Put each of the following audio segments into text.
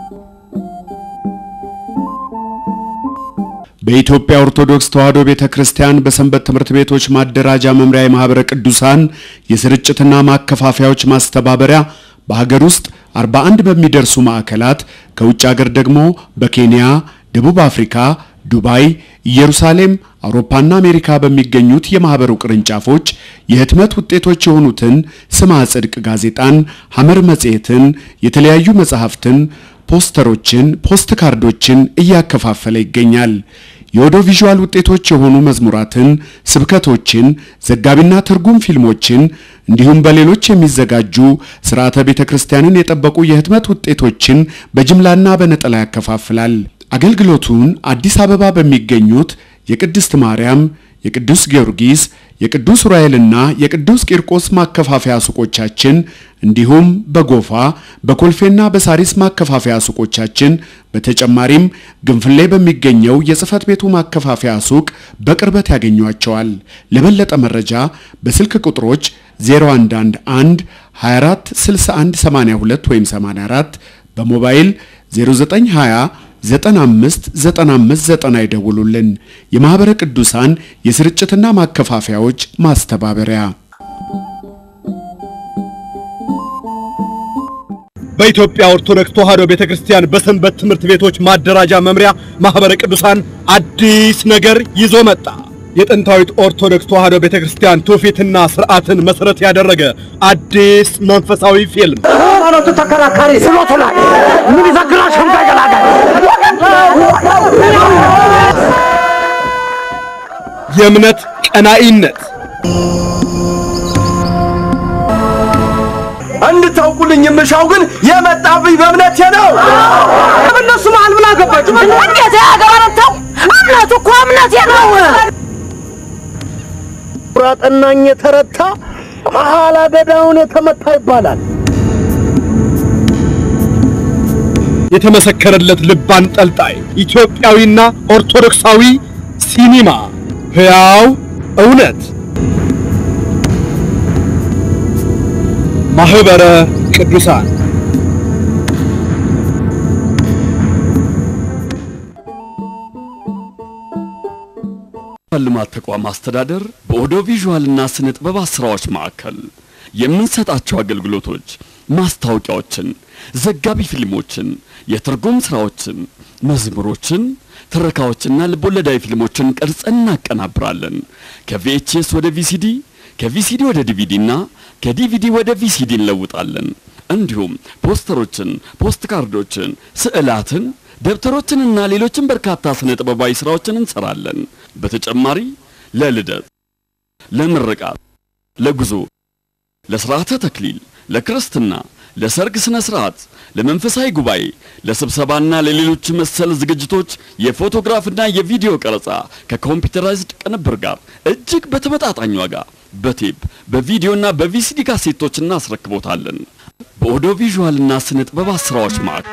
በኢትዮጵያ ኦርቶዶክስ ተዋሕዶ ቤተ ክርስቲያን በሰንበት ትምህርት ቤቶች ማደራጃ መምሪያ የማኅበረ ቅዱሳን የስርጭትና ማከፋፈያዎች ማስተባበሪያ በሀገር ውስጥ 41 በሚደርሱ ማዕከላት ከውጭ ሀገር ደግሞ በኬንያ፣ ደቡብ አፍሪካ፣ ዱባይ፣ ኢየሩሳሌም፣ አውሮፓና አሜሪካ በሚገኙት የማኅበሩ ቅርንጫፎች የህትመት ውጤቶች የሆኑትን ስማ ጽድቅ ጋዜጣን፣ ሐመር መጽሔትን፣ የተለያዩ መጽሐፍትን ፖስተሮችን፣ ፖስት ካርዶችን እያከፋፈለ ይገኛል። የኦዲዮ ቪዥዋል ውጤቶች የሆኑ መዝሙራትን፣ ስብከቶችን፣ ዘጋቢና ትርጉም ፊልሞችን እንዲሁም በሌሎች የሚዘጋጁ ስርዓተ ቤተ ክርስቲያንን የጠበቁ የህትመት ውጤቶችን በጅምላና በነጠላ ያከፋፍላል። አገልግሎቱን አዲስ አበባ በሚገኙት የቅድስት ማርያም፣ የቅዱስ ጊዮርጊስ፣ የቅዱስ ዑራኤልና የቅዱስ ቂርቆስ ማከፋፈያ ሱቆቻችን እንዲሁም በጎፋ በኮልፌና በሳሪስ ማከፋፈያ ሱቆቻችን በተጨማሪም ግንፍሌ በሚገኘው የጽህፈት ቤቱ ማከፋፈያ ሱቅ በቅርበት ያገኟቸዋል። ለበለጠ መረጃ በስልክ ቁጥሮች 0111 24 61 82 ወይም 84 በሞባይል 0920 95 95 90 ይደውሉልን። የማኅበረ ቅዱሳን የስርጭትና ማከፋፈያዎች ማስተባበሪያ በኢትዮጵያ ኦርቶዶክስ ተዋሕዶ ቤተክርስቲያን በሰንበት ትምህርት ቤቶች ማደራጃ መምሪያ ማኅበረ ቅዱሳን አዲስ ነገር ይዞ መጣ። የጥንታዊት ኦርቶዶክስ ተዋሕዶ ቤተክርስቲያን ትውፊትና ስርዓትን መሰረት ያደረገ አዲስ መንፈሳዊ ፊልም ሃይማኖቱ ተከራካሪ ስሎቱ ላይ ምን ይዘግራሽ እንዳይገላገል የእምነት ቀናኢነት እንድታውቁልኝ የምሻው ግን የመጣብኝ በእምነቴ ነው። እነሱ መሀል ምን አገባችሁ? እንዴት ያገባረተው እምነቱ እኮ እምነቴ ነው። ቁራጠናኝ የተረታ መሀል አገዳውን የተመታ ይባላል። የተመሰከረለት ልብ አንጠልጣይ ኢትዮጵያዊና ኦርቶዶክሳዊ ሲኒማ ሕያው እውነት ማኅበረ ቅዱሳን ልማት ተቋም አስተዳደር በኦዲዮ ቪዥዋልና ስነ ጥበባት ስራዎች ማዕከል የምንሰጣቸው አገልግሎቶች ማስታወቂያዎችን፣ ዘጋቢ ፊልሞችን፣ የትርጉም ስራዎችን፣ መዝሙሮችን፣ ትረካዎችና ልቦለዳዊ ፊልሞችን ቀርጸን እናቀናብራለን። ከቪኤችኤስ ወደ ቪሲዲ፣ ከቪሲዲ ወደ ዲቪዲ እና ከዲቪዲ ወደ ቪሲዲ እንለውጣለን። እንዲሁም ፖስተሮችን፣ ፖስት ካርዶችን፣ ስዕላትን ደብተሮችንና ሌሎችን በርካታ ስነ ጥበባዊ ስራዎችን እንሰራለን። በተጨማሪ ለልደት፣ ለምርቃት፣ ለጉዞ፣ ለስርዓተ ተክሊል፣ ለክርስትና፣ ለሰርግ ስነ ስርዓት፣ ለመንፈሳዊ ጉባኤ፣ ለስብሰባና ለሌሎች መሰል ዝግጅቶች የፎቶግራፍና የቪዲዮ ቀረጻ ከኮምፒውተራይዝድ ቅንብር ጋር እጅግ በተመጣጣኝ ዋጋ በቴፕ በቪዲዮና በቪሲዲ ካሴቶች እናስረክቦታለን። በኦዲዮ ቪዥዋልና ስነ ጥበባት ስራዎች ማዕከል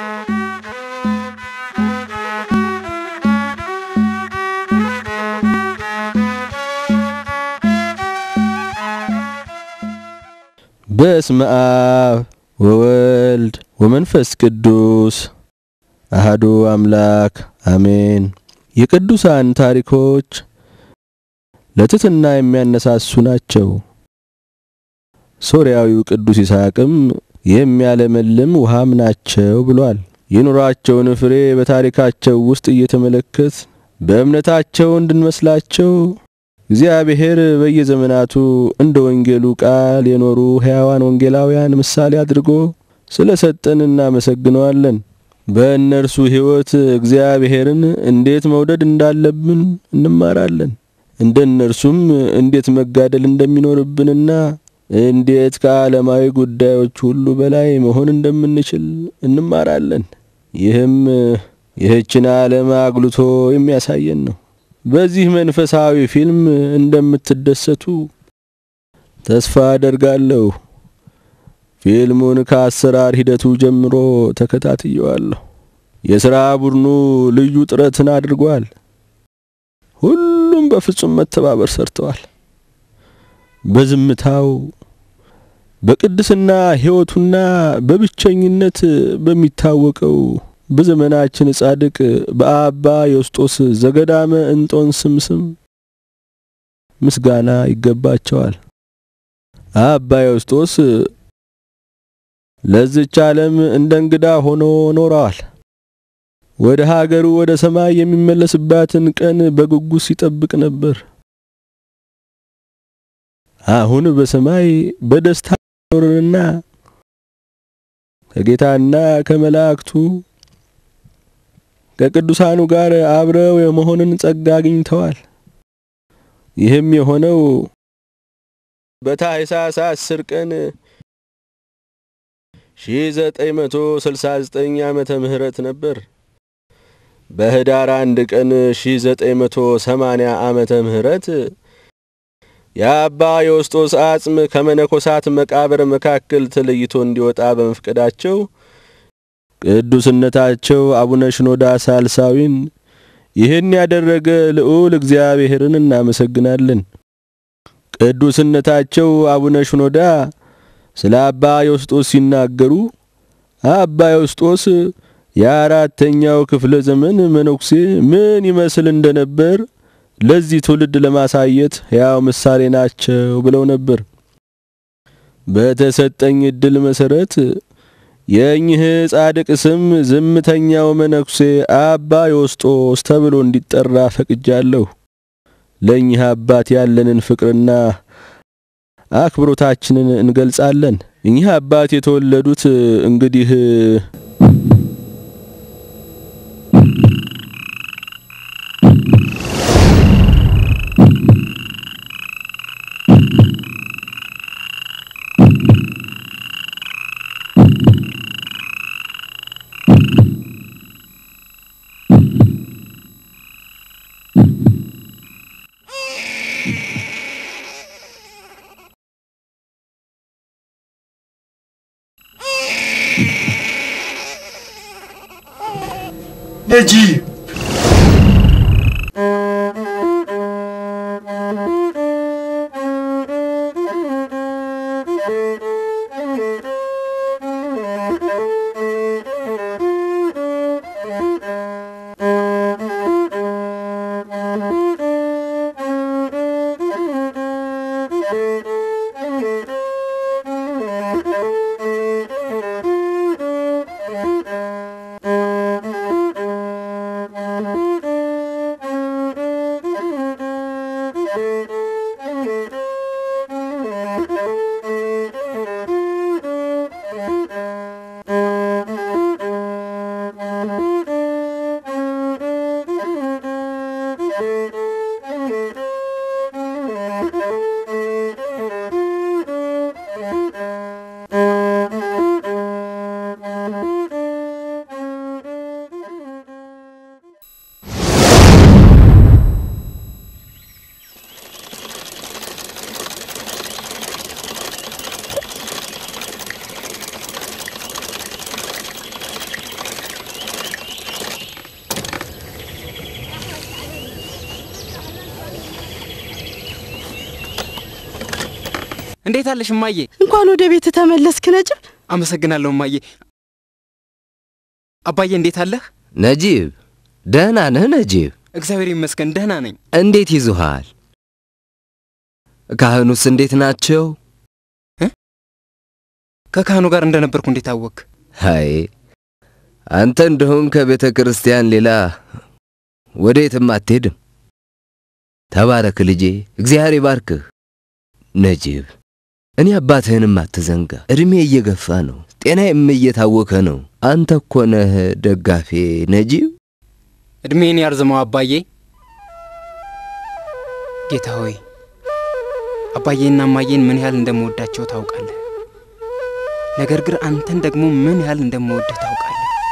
በስመ አብ ወወልድ ወመንፈስ ቅዱስ አሃዱ አምላክ አሜን። የቅዱሳን ታሪኮች ለትሕትና የሚያነሳሱ ናቸው። ሶርያዊው ቅዱስ ይስሐቅም የሚያለመልም ውሃም ናቸው ብሏል። የኑሯቸውን ፍሬ በታሪካቸው ውስጥ እየተመለከት በእምነታቸው እንድንመስላቸው እግዚአብሔር በየዘመናቱ እንደ ወንጌሉ ቃል የኖሩ ሕያዋን ወንጌላውያን ምሳሌ አድርጎ ስለ ሰጠን እናመሰግነዋለን። በእነርሱ ሕይወት እግዚአብሔርን እንዴት መውደድ እንዳለብን እንማራለን። እንደ እነርሱም እንዴት መጋደል እንደሚኖርብንና እንዴት ከዓለማዊ ጉዳዮች ሁሉ በላይ መሆን እንደምንችል እንማራለን። ይህም ይህችን ዓለም አጉልቶ የሚያሳየን ነው። በዚህ መንፈሳዊ ፊልም እንደምትደሰቱ ተስፋ አደርጋለሁ። ፊልሙን ከአሰራር ሂደቱ ጀምሮ ተከታትየዋለሁ። የሥራ ቡድኑ ልዩ ጥረትን አድርጓል። ሁሉም በፍጹም መተባበር ሰርተዋል። በዝምታው በቅድስና ሕይወቱና በብቸኝነት በሚታወቀው በዘመናችን ጻድቅ በአባ ዮስጦስ ዘገዳመ እንጦንስም ስም ምስጋና ይገባቸዋል። አባ ዮስጦስ ለዚች ዓለም እንደ እንግዳ ሆኖ ኖረዋል። ወደ ሀገሩ ወደ ሰማይ የሚመለስባትን ቀን በጉጉት ሲጠብቅ ነበር። አሁን በሰማይ በደስታ ኖርንና ከጌታና ከመላእክቱ ከቅዱሳኑ ጋር አብረው የመሆንን ጸጋ አግኝተዋል። ይህም የሆነው በታኅሳስ አስር ቀን 1969 ዓመተ ምህረት ነበር። በህዳር አንድ ቀን 1980 ዓመተ ምህረት የአባ ዮስጦስ አጽም ከመነኮሳት መቃብር መካከል ተለይቶ እንዲወጣ በመፍቀዳቸው ቅዱስነታቸው አቡነ ሽኖዳ ሳልሳዊን ይህን ያደረገ ልዑል እግዚአብሔርን እናመሰግናለን። ቅዱስነታቸው አቡነ ሽኖዳ ስለ አባ ዮስጦስ ሲናገሩ አባ ዮስጦስ የአራተኛው ክፍለ ዘመን መነኩሴ ምን ይመስል እንደነበር ለዚህ ትውልድ ለማሳየት ሕያው ምሳሌ ናቸው ብለው ነበር። በተሰጠኝ እድል መሰረት የእኚህ ጻድቅ ስም ዝምተኛው መነኩሴ አባ ዮስጦስ ተብሎ እንዲጠራ ፈቅጃለሁ። ለእኚህ አባት ያለንን ፍቅርና አክብሮታችንን እንገልጻለን። እኚህ አባት የተወለዱት እንግዲህ ነጂብ እንዴት አለሽ እማዬ? እንኳን ወደ ቤት ተመለስክ ነጅብ። አመሰግናለሁ እማዬ። አባዬ እንዴት አለህ? ነጂብ ደህና ነህ? ነጂብ እግዚአብሔር ይመስገን ደህና ነኝ። እንዴት ይዙሃል? ካህኑስ እንዴት ናቸው? ከካህኑ ጋር እንደነበርኩ እንዴት አወክ? አይ አንተ እንደሆን ከቤተ ክርስቲያን ሌላ ወዴትም አትሄድም። ተባረክ ልጄ፣ እግዚአብሔር ይባርክህ። ነጂብ እኔ አባትህንም አትዘንጋ። እድሜ እየገፋ ነው፣ ጤናዬም እየታወከ ነው። አንተ እኮ ነህ ደጋፌ ነጂብ። እድሜን ያርዝመው አባዬ። ጌታ ሆይ አባዬና እማዬን ምን ያህል እንደምወዳቸው ታውቃለህ። ነገር ግን አንተን ደግሞ ምን ያህል እንደምወድህ ታውቃለህ።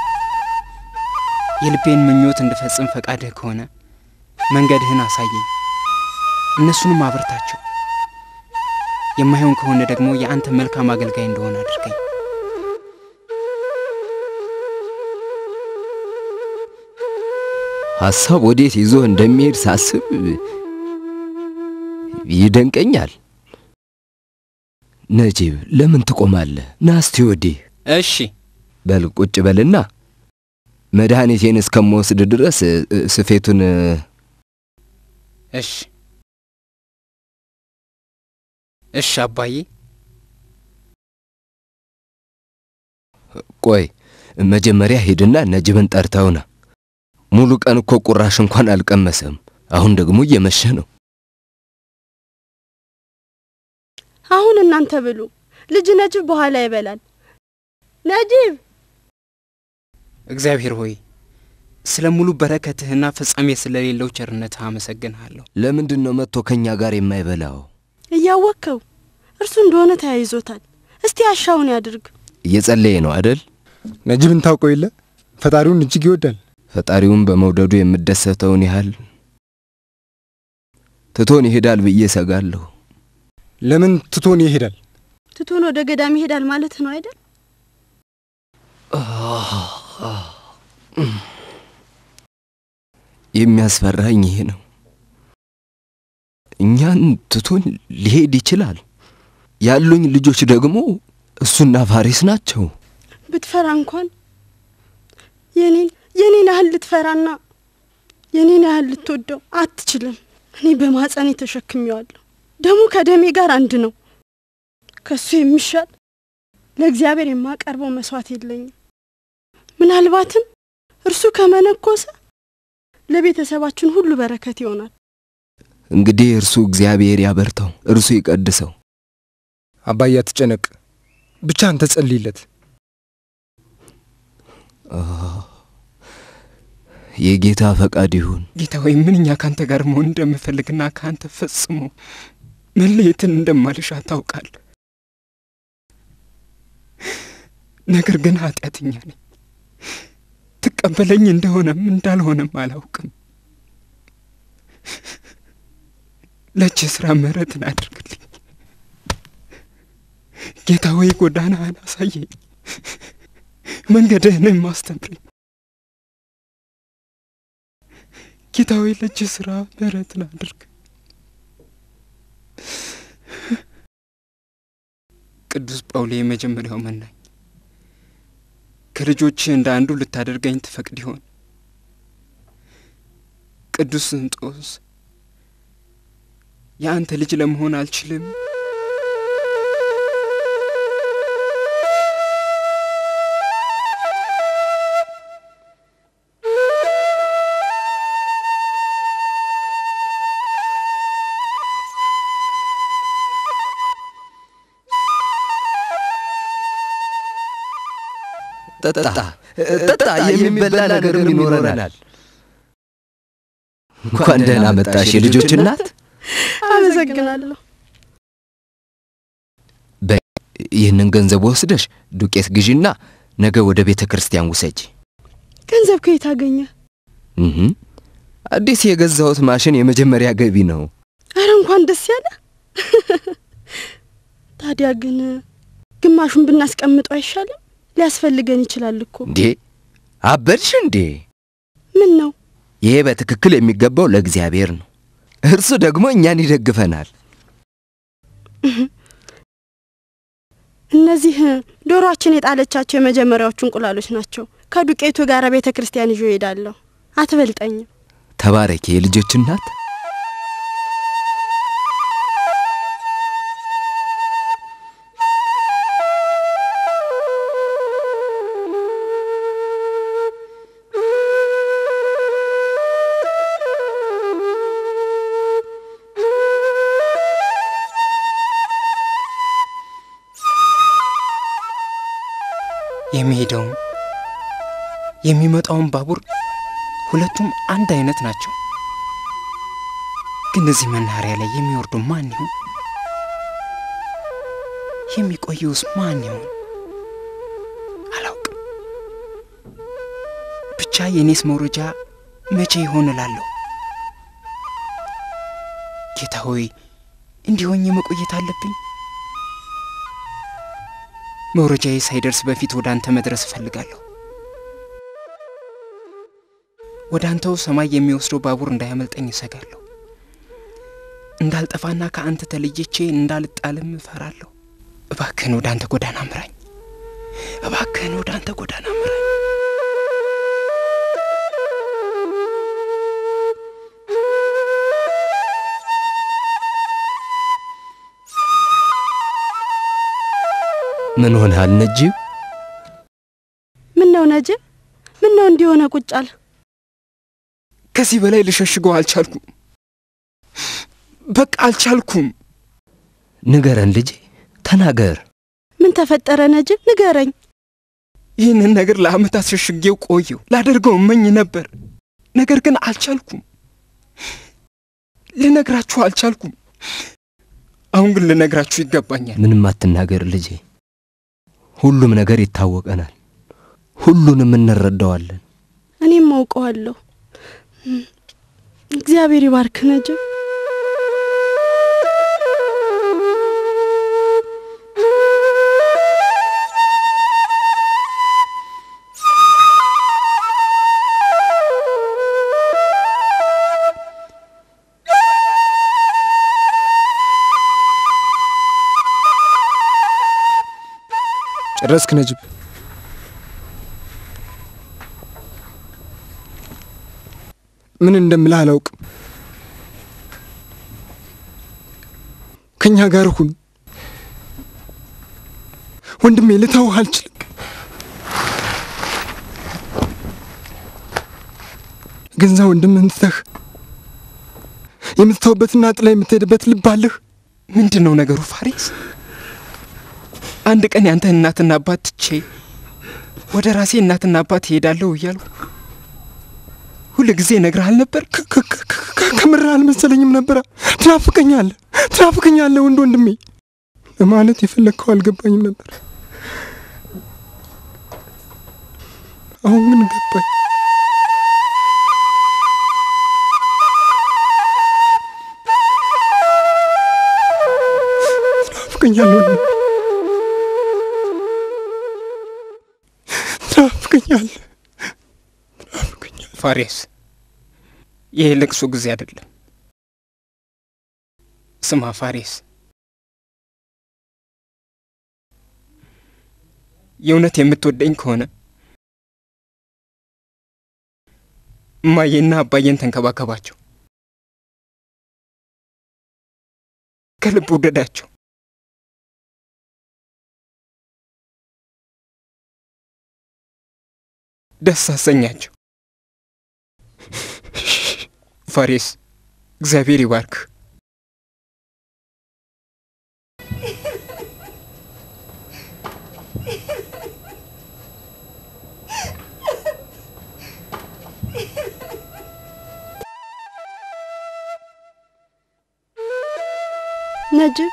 የልቤን ምኞት እንድፈጽም ፈቃድህ ከሆነ መንገድህን አሳየኝ፣ እነሱንም አብርታቸው። የማይሆን ከሆነ ደግሞ የአንተ መልካም አገልጋይ እንደሆነ አድርገኝ። ሐሳብ ወዴት ይዞ እንደሚሄድ ሳስብ ይደንቀኛል። ነጂብ ለምን ትቆማለህ? ና እስቲ ወዲህ እሺ በል ቁጭ በልና መድኃኒቴን እስከምወስድ ድረስ እ፣ ስፌቱን እ፣ እሺ እሺ አባዬ ቆይ መጀመሪያ ሂድና ነጅብን ጠርተውና ሙሉ ቀን እኮ ቁራሽ እንኳን አልቀመሰም። አሁን ደግሞ እየመሸ ነው። አሁን እናንተ ብሉ። ልጅ ነጅብ በኋላ ይበላል። ነጂብ እግዚአብሔር ሆይ ስለ ሙሉ በረከትህና ፍጻሜ ስለሌለው ቸርነትህ አመሰግንሃለሁ። ለምንድን ነው መጥቶ ከእኛ ጋር የማይበላው? እያወቅከው እርሱ እንደሆነ ተያይዞታል። እስቲ አሻውን ያድርግ። እየጸለየ ነው አደል? ነጅብን ታውቀው የለ ፈጣሪውን እጅግ ይወዳል። ፈጣሪውን በመውደዱ የምደሰተውን ያህል ትቶን ይሄዳል ብዬ ሰጋለሁ። ለምን ትቶን ይሄዳል? ትቶን ወደ ገዳም ይሄዳል ማለት ነው አይደል? የሚያስፈራኝ ይሄ ነው። እኛን ትቶን ሊሄድ ይችላል። ያሉኝ ልጆች ደግሞ እሱና ፋሪስ ናቸው። ብትፈራ እንኳን የኔን የኔን ያህል ልትፈራና የኔን ያህል ልትወደው አትችልም። እኔ በማጸኔ ተሸክሜዋለሁ። ደሙ ከደሜ ጋር አንድ ነው። ከሱ የሚሻል ለእግዚአብሔር የማቀርበው መስዋዕት የለኝም። ምናልባትም እርሱ ከመነኮሰ ለቤተሰባችን ሁሉ በረከት ይሆናል። እንግዲህ እርሱ እግዚአብሔር ያበርተው፣ እርሱ ይቀድሰው። አባዬ አትጨነቅ፣ ብቻ አንተ ጸልይለት። የጌታ ፈቃድ ይሁን። ጌታ ሆይ ምንኛ ካንተ ጋር መሆን እንደምፈልግና ከአንተ ፈጽሞ መለየትን እንደማልሻ ታውቃል። ነገር ግን ኃጢአተኛ ነኝ። ትቀበለኝ እንደሆነም እንዳልሆነም አላውቅም። ለእጅ ስራ ምሕረትን አድርግልኝ ጌታ ሆይ፣ ጎዳናህን አሳየኝ፣ መንገድህንም አስተምረኝ። ጌታ ሆይ ለእጅ ስራ ምሕረትን አድርግ። ቅዱስ ጳውሌ የመጀመሪያው መናኝ ከልጆችህ እንደ አንዱ ልታደርገኝ ትፈቅድ ይሆን? ቅዱስ እንጦስ የአንተ ልጅ ለመሆን አልችልም? ጠጣ ጠጣ፣ የሚበላ ነገርም ይኖረናል። እንኳን ደህና መጣሽ የልጆች እናት። አመሰግናለሁ። ይህንን ገንዘብ ወስደሽ ዱቄት ግዢና ነገ ወደ ቤተ ክርስቲያን ውሰጂ። ገንዘብ ከየት አገኘ? እህ አዲስ የገዛሁት ማሽን የመጀመሪያ ገቢ ነው። አረ እንኳን ደስ ያለ። ታዲያ ግን ግማሹን ብናስቀምጠው አይሻልም? ሊያስፈልገን ይችላል እኮ። እንዴ አበድሽ እንዴ? ምን ነው ይሄ በትክክል የሚገባው ለእግዚአብሔር ነው። እርሱ ደግሞ እኛን ይደግፈናል። እነዚህ ዶሮአችን የጣለቻቸው የመጀመሪያዎቹ እንቁላሎች ናቸው። ከዱቄቱ ጋር ቤተ ክርስቲያን ይዤ እሄዳለሁ። አትበልጠኝም። ተባረኪ የልጆች እናት። የሚሄደውም የሚመጣውን ባቡር ሁለቱም አንድ አይነት ናቸው። ግን እዚህ መናኸሪያ ላይ የሚወርዱ ማን ይሁን? የሚቆየውስ ማን ይሁን? አላውቅም። ብቻ የኔስ መውረጃ መቼ ይሆን እላለሁ። ጌታ ሆይ እንዲሆኝ መቆየት አለብኝ? መውረጃዬ ሳይደርስ በፊት ወደ አንተ መድረስ እፈልጋለሁ። ወደ አንተው ሰማይ የሚወስደው ባቡር እንዳያመልጠኝ እሰጋለሁ። እንዳልጠፋና ከአንተ ተለይቼ እንዳልጣልም እፈራለሁ። እባክህን ወደ አንተ ጎዳና ምራኝ። እባክህን ወደ አንተ ጎዳና ምራኝ። ምን ሆነሃል ነጂብ? ምን ነው ነጅብ? ምን ነው እንዲሆነ ቁጫል? ከዚህ በላይ ልሸሽገው አልቻልኩም። በቃ አልቻልኩም። ንገረን ልጄ፣ ተናገር። ምን ተፈጠረ ነጅብ? ንገረኝ። ይህንን ነገር ለዓመታት ሸሽጌው ቆየው። ላደርገው እመኝ ነበር፣ ነገር ግን አልቻልኩም። ልነግራችሁ አልቻልኩም። አሁን ግን ልነግራችሁ ይገባኛል። ምንም አትናገር ልጄ፣ ሁሉም ነገር ይታወቀናል። ሁሉንም እንረዳዋለን። እኔም አውቀዋለሁ። እግዚአብሔር ይባርክ ነጅብ። ጨረስክ ነጅብ? ምን እንደምልህ አላውቅም። ከኛ ጋር ሁን ወንድሜ፣ ልተውህ አልችልም። ገንዛ ወንድምህን ትተህ የምትተውበትና ጥላ የምትሄድበት ልብ አለህ። ምንድን ነው ነገሩ ፋሪስ? አንድ ቀን ያንተ እናትና አባት ትቼ ወደ ራሴ እናትና አባት እሄዳለሁ እያልኩ ሁል ጊዜ እነግርሃል ነበር። ከምርህ አልመሰለኝም ነበረ። ትናፍቀኛለህ፣ ትናፍቀኛለህ ወንድ ወንድሜ ለማለት የፈለግከው አልገባኝም ነበር። አሁን ግን ገባኝ። ትናፍቀኛለህ ወንድሜ፣ ትናፍቀኛለህ። ፋሬስ፣ ይህ ልቅሶ ጊዜ አይደለም። ስማ ፋሬስ፣ የእውነት የምትወደኝ ከሆነ እማዬና አባዬን ተንከባከባቸው፣ ከልብ ውደዳቸው። ደስ አሰኛቸው። ፋሬስ እግዚአብሔር ይባርክ። ነጅብ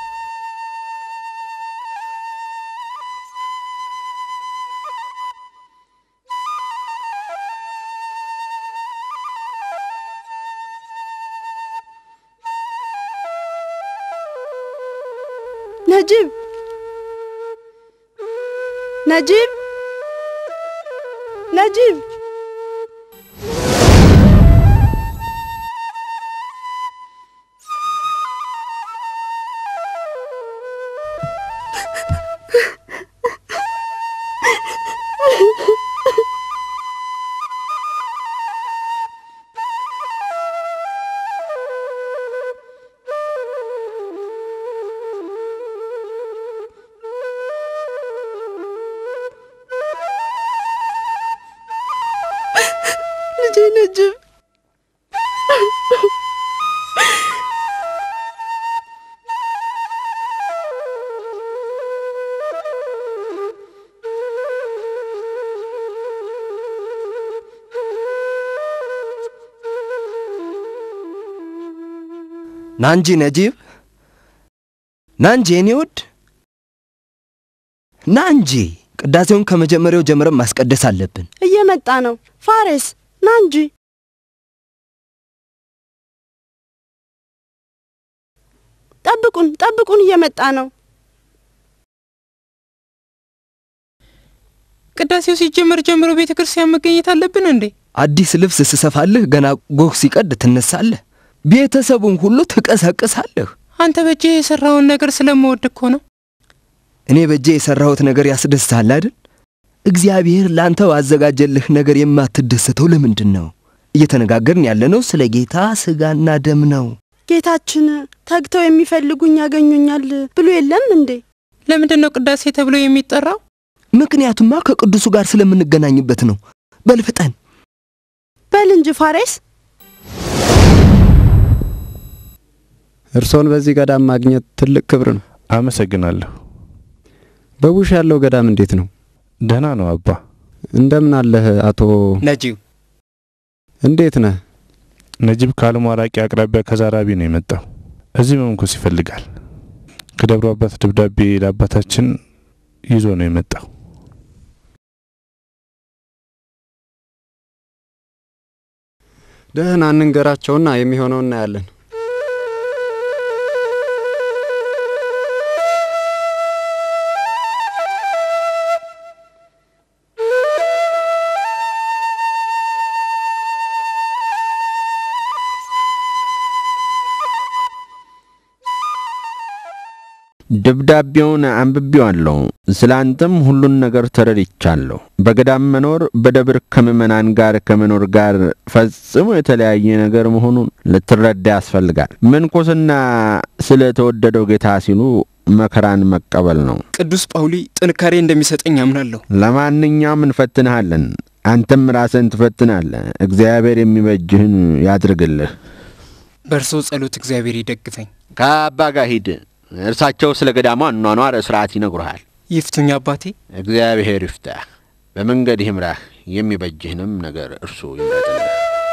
ነጅብ ነጅብ ነጅብ ልጄ ነጅብ ና እንጂ ነጂብ፣ ና እንጂ የኔ ውድ፣ ና እንጂ። ቅዳሴውን ከመጀመሪያው ጀምረን ማስቀደስ አለብን። እየመጣ ነው። ፋሬስ ና እንጂ። ጠብቁን፣ ጠብቁን፣ እየመጣ ነው። ቅዳሴው ሲጀመር ጀምሮ ቤተ ክርስቲያን መገኘት አለብን እንዴ? አዲስ ልብስ ስሰፋልህ ገና ጎህ ሲቀድ ትነሳለህ። ቤተሰቡን ሁሉ ትቀሰቅሳለህ። አንተ በእጅ የሰራውን ነገር ስለምወድ እኮ ነው። እኔ በእጄ የሠራሁት ነገር ያስደስትሃል አይደል? እግዚአብሔር ላንተ ባዘጋጀልህ ነገር የማትደሰተው ለምንድን ነው? እየተነጋገርን ያለነው ስለ ጌታ ሥጋና ደም ነው። ጌታችን ተግተው የሚፈልጉኝ ያገኙኛል ብሎ የለም እንዴ? ለምንድን ነው ቅዳሴ ተብሎ የሚጠራው? ምክንያቱማ ከቅዱሱ ጋር ስለምንገናኝበት ነው። በል ፍጠን። በል እንጂ ፋሬስ። እርሶን በዚህ ገዳም ማግኘት ትልቅ ክብር ነው። አመሰግናለሁ። በቡሽ ያለው ገዳም እንዴት ነው? ደህና ነው አባ። እንደምን አለህ አቶ ነጂብ? እንዴት ነህ? ነጂብ ከአልሟራቂ አቅራቢያ ከዛራቢ ነው የመጣው። እዚህ መምኮስ ይፈልጋል። ከደብረ አባት ደብዳቤ ለአባታችን ይዞ ነው የመጣው። ደህና እንንገራቸውና የሚሆነው እናያለን። ደብዳቤውን አንብቤዋለሁ። ስለ አንተም ሁሉን ነገር ተረድቻለሁ። በገዳም መኖር በደብር ከምዕመናን ጋር ከመኖር ጋር ፈጽሞ የተለያየ ነገር መሆኑን ልትረዳ ያስፈልጋል። ምንኩስና ስለ ተወደደው ጌታ ሲሉ መከራን መቀበል ነው። ቅዱስ ጳውሊ ጥንካሬ እንደሚሰጠኝ አምናለሁ። ለማንኛውም እንፈትንሃለን። አንተም ራስን ትፈትናለህ። እግዚአብሔር የሚበጅህን ያድርግልህ። በእርሶ ጸሎት እግዚአብሔር ይደግፈኝ። ከአባ ጋር ሂድ። እርሳቸው ስለ ገዳሟ አኗኗር ስርዓት ይነግሩሃል። ይፍቱኝ አባቴ። እግዚአብሔር ይፍታህ፣ በመንገድ ይምራህ፣ የሚበጅህንም ነገር እርሱ ይምረጥልህ።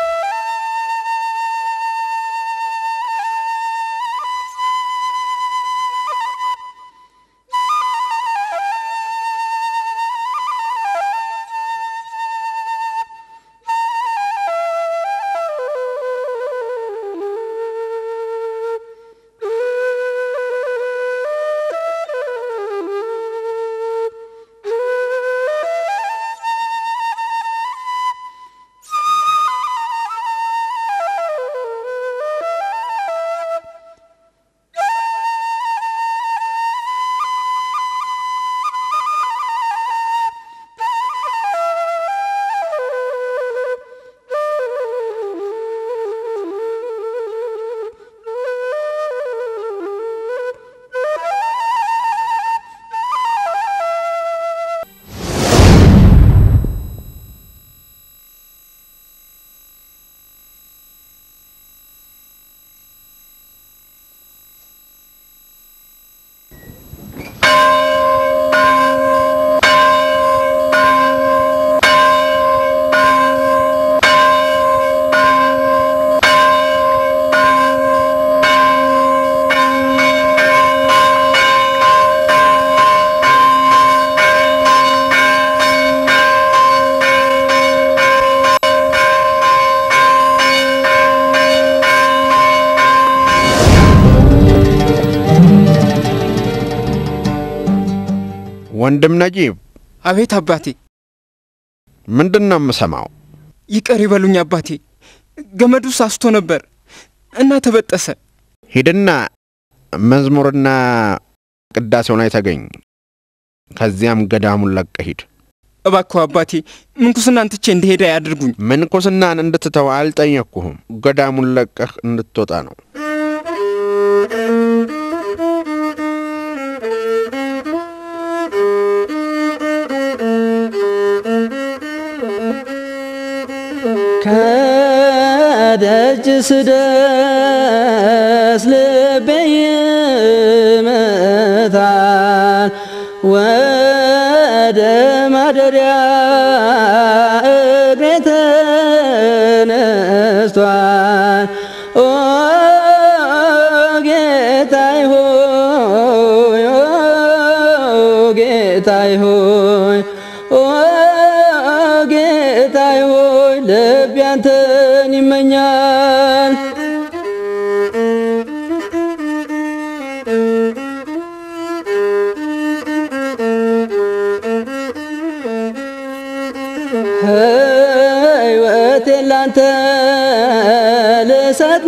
ወንድም ነጂብ። አቤት አባቴ። ምንድን ነው የምሰማው? ይቅር ይበሉኝ አባቴ። ገመዱ ሳስቶ ነበር እና ተበጠሰ። ሂድና መዝሙርና ቅዳሴው ላይ ተገኝ። ከዚያም ገዳሙን ለቀህ ሂድ። እባክዎ አባቴ ምንኩስናን ትቼ እንድሄድ አያድርጉኝ። ምንኩስናን እንድትተው አልጠየቅኩህም። ገዳሙን ለቀህ እንድትወጣ ነው። ከደጅ ስደርስ ልቤ ይመታል ወደ ማደሪያ እግሬ ተነስቷል። ኦ ጌታዬ ሆይ ኦ ጌታዬ ሆይ ኦ ጌታዬ ሆይ ልቤ አንተን ይመኛል። ሕይወቴን ላንተ ልሰጥ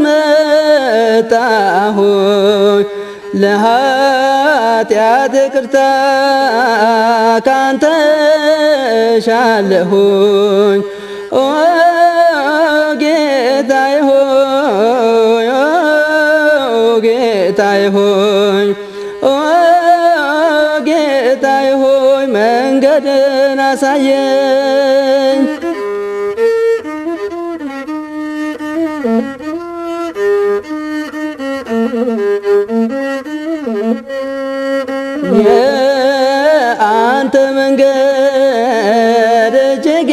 መጣሁኝ ለኃጢአት ይቅርታ ካንተ ሻለሁኝ ኦ ጌታዬ ሆይ ኦ ጌታዬ ሆይ ኦ ያሳየኝ የአንተ መንገድ እጅግ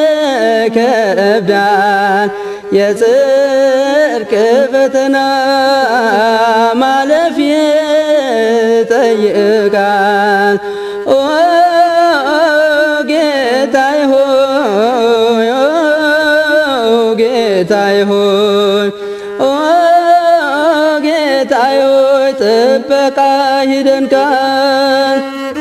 ከብዳል የጽድቅ ፈተና ማለፍ ይጠይቃል። ኦ ጌታዬ ሆይ ኦ ጌታዬ ሆይ ኦ ጌታዬ ሆይ ጥበቃ ይደንቃል።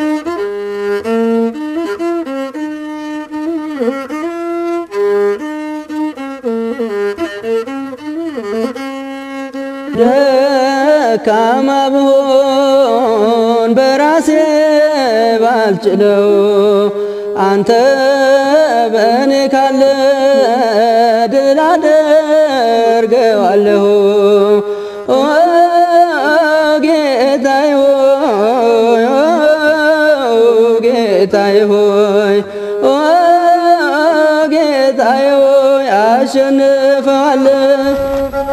ደካማ ብሆን በራሴ ባልችለው አንተ በእኔ ካለ ድል አደርገዋለሁ። ኦ ጌታዬ ሆይ ኦ ጌታዬ ሆይ ኦ ጌታዬ ሆይ አሸንፈዋለሁ።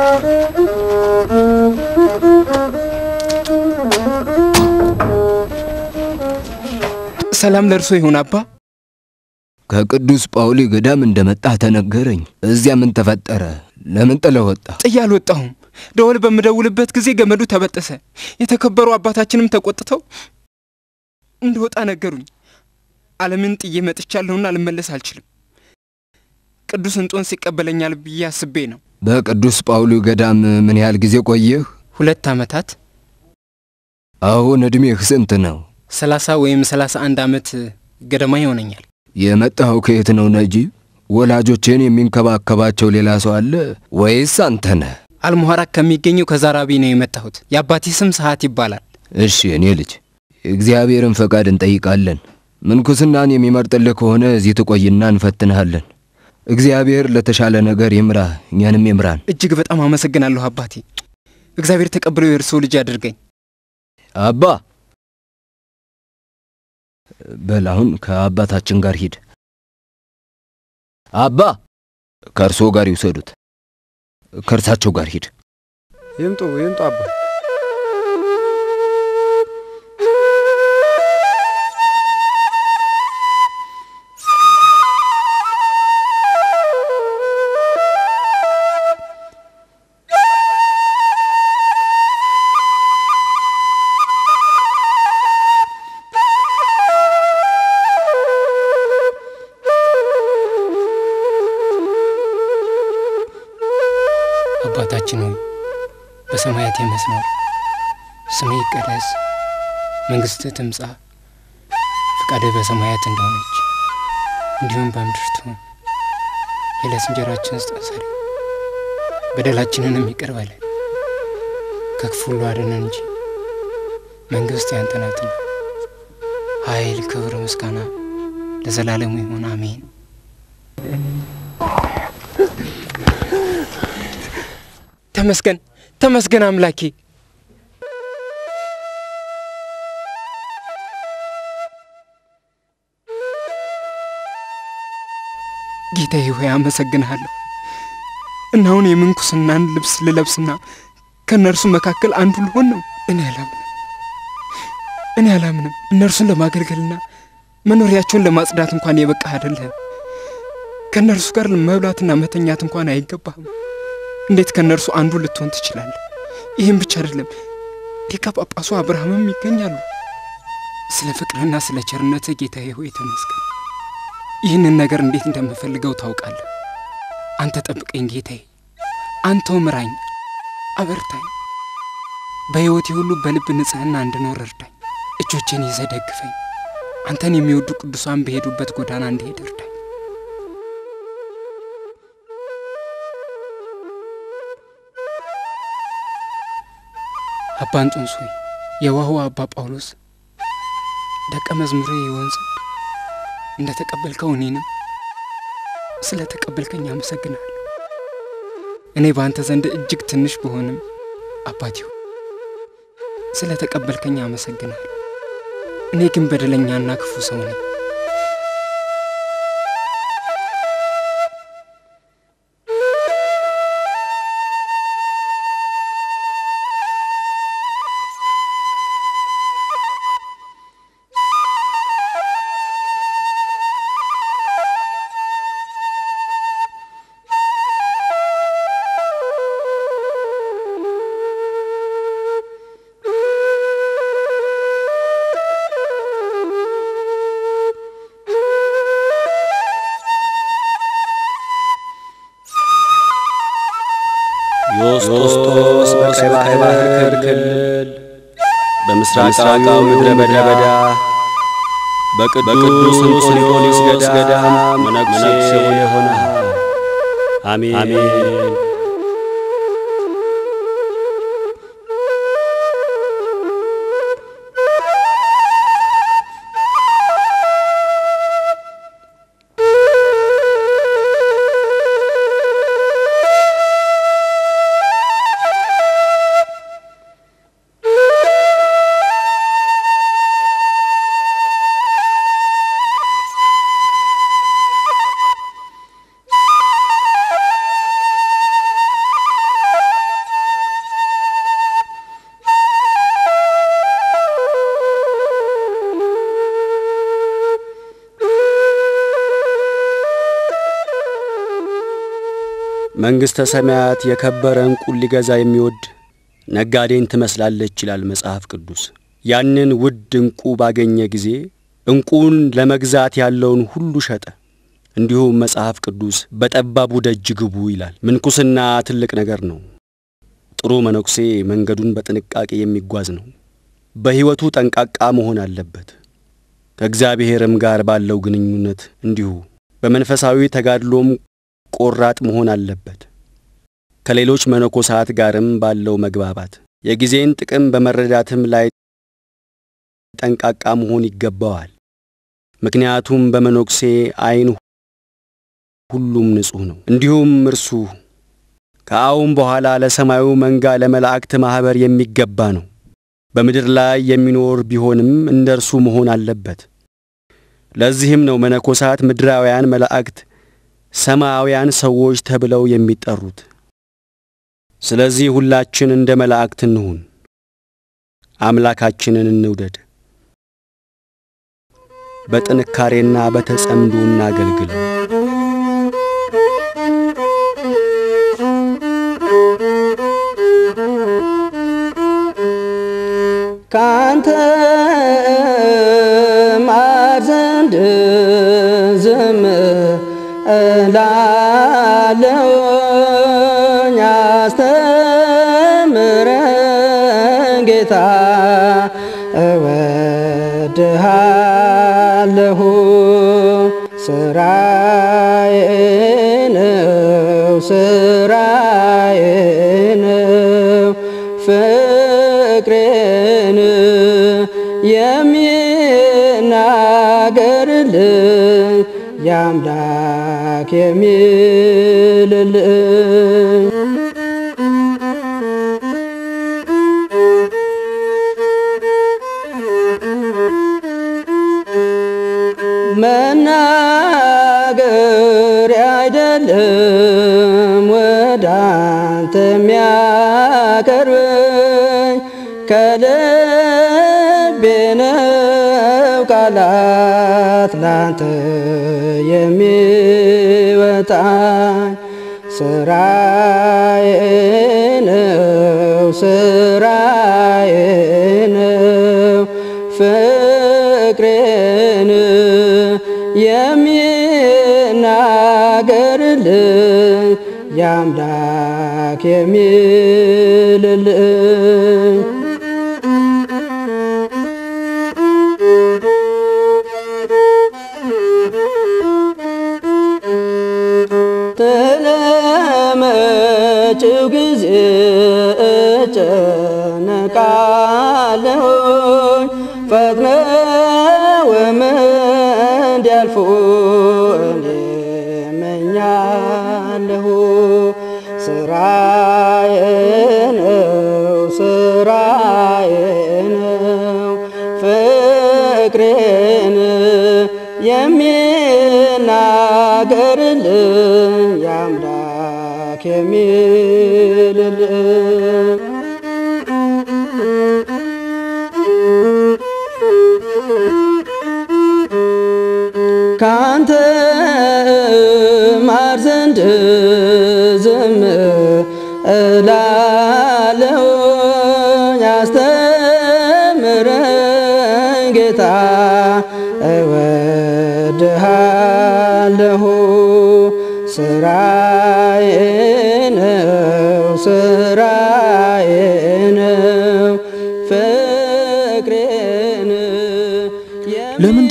ሰላም ለእርሶ ይሁን አባ። ከቅዱስ ጳውሊ ገዳም እንደመጣህ ተነገረኝ። እዚያ ምን ተፈጠረ? ለምን ጥለህ ወጣ? ጥዬ አልወጣሁም። ደወል በምደውልበት ጊዜ ገመዱ ተበጠሰ። የተከበሩ አባታችንም ተቆጥተው እንደወጣ ነገሩኝ። ዓለምን ጥዬ መጥቻለሁና ልመለስ አልችልም። ቅዱስ እንጦንስ ይቀበለኛል ብዬ አስቤ ነው። በቅዱስ ጳውሊ ገዳም ምን ያህል ጊዜ ቆየህ? ሁለት ዓመታት አሁን ዕድሜህ ስንት ነው? ሰላሳ ወይም ሰላሳ አንድ ዓመት ገደማ ይሆነኛል። የመጣኸው ከየት ነው ነጂብ? ወላጆቼን የሚንከባከባቸው ሌላ ሰው አለ ወይስ አንተ ነህ? አልሙሐራክ ከሚገኘው ከዛራቢ ነው የመጣሁት። የአባቴ ስም ሰዓት ይባላል። እሺ እኔ ልጅ እግዚአብሔርን ፈቃድ እንጠይቃለን። ምንኩስናን የሚመርጥልህ ከሆነ እዚህ ትቆይና እንፈትንሃለን። እግዚአብሔር ለተሻለ ነገር ይምራህ፣ እኛንም ይምራን። እጅግ በጣም አመሰግናለሁ አባቴ። እግዚአብሔር ተቀብሎ የእርስዎ ልጅ አድርገኝ። አባ በል አሁን ከአባታችን ጋር ሂድ። አባ ከእርሶ ጋር ይውሰዱት። ከእርሳቸው ጋር ሂድ። ይምጡ ይምጡ አባ አባታችን ሆይ በሰማያት የምትኖር ስምህ ይቀደስ፣ መንግሥትህ ትምጻ፣ ፈቃድህ በሰማያት እንደሆነች እንዲሁም በምድር ትሁን። የዕለት እንጀራችንን ስጠን ዛሬ፣ በደላችንንም ይቅር በለን ከክፉ ሁሉ አድነን እንጂ መንግሥት ያንተ ናትና፣ ኃይል፣ ክብር፣ ምስጋና ለዘላለሙ ይሁን አሜን። ተመስገን ተመስገን አምላኬ። ጌታዬ ሆይ አመሰግንሃለሁ። እና አሁን የምንኩስናን ልብስ ልለብስና ከእነርሱ መካከል አንዱ ልሆን ነው። እኔ አላምንም፣ እኔ አላምንም። እነርሱን ለማገልገልና መኖሪያቸውን ለማጽዳት እንኳን የበቃህ አይደለህም። ከእነርሱ ጋር መብላትና መተኛት እንኳን አይገባህም። እንዴት ከእነርሱ አንዱ ልትሆን ትችላለህ? ይህም ብቻ አይደለም፣ ሊቀ ጳጳሱ አብርሃምም ይገኛሉ። ስለ ፍቅርህና ስለ ቸርነትህ ጌታዬ ሆይ ተመስገን። ይህንን ነገር እንዴት እንደምፈልገው ታውቃለህ። አንተ ጠብቀኝ ጌታዬ፣ አንተው ምራኝ፣ አበርታኝ። በሕይወቴ ሁሉ በልብ ንጽሕና እንድኖር እርዳኝ። እጆቼን ይዘህ ደግፈኝ። አንተን የሚወዱ ቅዱሳን በሄዱበት ጎዳና እንድሄድ እርዳኝ። አባ እንጦንስ ሆይ የዋሁ አባ ጳውሎስ ደቀ መዝሙሬ ይሆን ዘንድ እንደ ተቀበልከው እኔንም ስለ ተቀበልከኝ አመሰግናለሁ። እኔ በአንተ ዘንድ እጅግ ትንሽ ብሆንም አባቴው ስለ ተቀበልከኝ አመሰግናለሁ። እኔ ግን በደለኛና ክፉ ሰው ነኝ። ክልል በምስራቃዊው ምድረ በዳ በቅዱስ እንጦንዮስ ገዳም መነኩሴ የሆነ አሜን። መንግሥተ ሰማያት የከበረ ዕንቁን ሊገዛ የሚወድ ነጋዴን ትመስላለች ይላል መጽሐፍ ቅዱስ። ያንን ውድ ዕንቁ ባገኘ ጊዜ ዕንቁን ለመግዛት ያለውን ሁሉ ሸጠ። እንዲሁም መጽሐፍ ቅዱስ በጠባቡ ደጅ ግቡ ይላል። ምንኩስና ትልቅ ነገር ነው። ጥሩ መነኩሴ መንገዱን በጥንቃቄ የሚጓዝ ነው። በሕይወቱ ጠንቃቃ መሆን አለበት። ከእግዚአብሔርም ጋር ባለው ግንኙነት እንዲሁ በመንፈሳዊ ተጋድሎም ቆራጥ መሆን አለበት። ከሌሎች መነኮሳት ጋርም ባለው መግባባት የጊዜን ጥቅም በመረዳትም ላይ ጠንቃቃ መሆን ይገባዋል። ምክንያቱም በመነኩሴ ዓይን ሁሉም ንጹሕ ነው። እንዲሁም እርሱ ከአሁን በኋላ ለሰማዩ መንጋ ለመላእክት ማኅበር የሚገባ ነው። በምድር ላይ የሚኖር ቢሆንም እንደ እርሱ መሆን አለበት። ለዚህም ነው መነኮሳት ምድራውያን መላእክት ሰማያውያን ሰዎች ተብለው የሚጠሩት። ስለዚህ ሁላችን እንደ መላእክት እንሁን፣ አምላካችንን እንውደድ፣ በጥንካሬና በተጸምዶ እናገልግለው። ካንተ ማር ዘንድ ዝም እላለሁኝ አስተምረን ጌታ እወድሃለሁ ስራዬ ነው ስራዬ ነው ፍቅሬን የሚናገርልኝ የአምላክ የሚልልኝ መናገር አይደለም ወደ አንተ የሚያቀርበኝ ከልቤ ነው ቃላት ላንተ የሚወጣኝ ስራዬ ነው ስራዬ ነው ፍቅሬን የሚናገርልኝ የአምላክ የሚልልኝ ስለመጪው ጊዜ እጨነቃለሁኝ ፈጥነውም እንዲያልፉ እኔ እመኛለሁ። ስራዬ ነው ስራዬ ነው ፍቅሬን የሚናገርልኝ የአምላክ የሚልልኝ ካንተ ማር ዘንድ ዝም እላለሁ ያስተምረኝ ጌታ እወድሃለሁ ስራዬ ነው ስራዬ ነው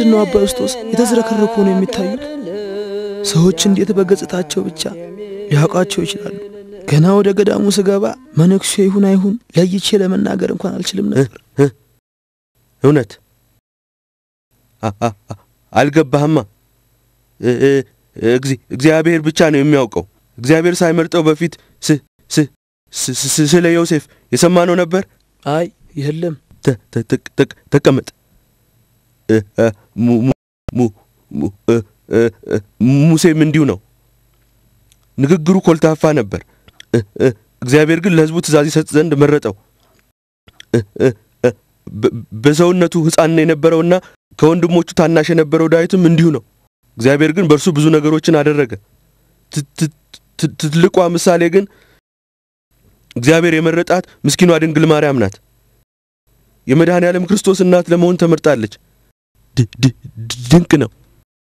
ምንድን ነው አባ ዮስጦስ የተዝረከረኩ ነው የሚታዩት? ሰዎች እንዴት በገጽታቸው ብቻ ሊያውቃቸው ይችላሉ? ገና ወደ ገዳሙ ስገባ መነኩሴ ይሁን አይሁን ለይቼ ለመናገር እንኳን አልችልም ነበር። እውነት አ- አ- አ- አልገባህማ። እ- እ- እግዚ- እግዚአብሔር ብቻ ነው የሚያውቀው። እግዚአብሔር ሳይመርጠው በፊት ስ- ስ- ስ- ስ- ስለ ዮሴፍ የሰማነው ነበር። አይ የለም። ተ- ተ- ተ- ተ- ተቀመጥ። እ- እ- mu- mu- mu- mu- እ- እ- እ- ሙሴም እንዲሁ ነው። ንግግሩ ኮልታፋ ነበር። እ- እ- እግዚአብሔር ግን ለሕዝቡ ትእዛዝ ይሰጥ ዘንድ መረጠው። እ- እ- እ- በ- በሰውነቱ ሕፃን የነበረውና ከወንድሞቹ ታናሽ የነበረው ዳዊትም እንዲሁ ነው። እግዚአብሔር ግን በእርሱ ብዙ ነገሮችን አደረገ። ት- ት- ት- ትልቋ ምሳሌ ግን እግዚአብሔር የመረጣት ምስኪኗ ድንግል ማርያም ናት። የመድኃኔ ዓለም ክርስቶስ እናት ለመሆን ተመርጣለች። ድ- ድ- ድ- ድንቅ ነው።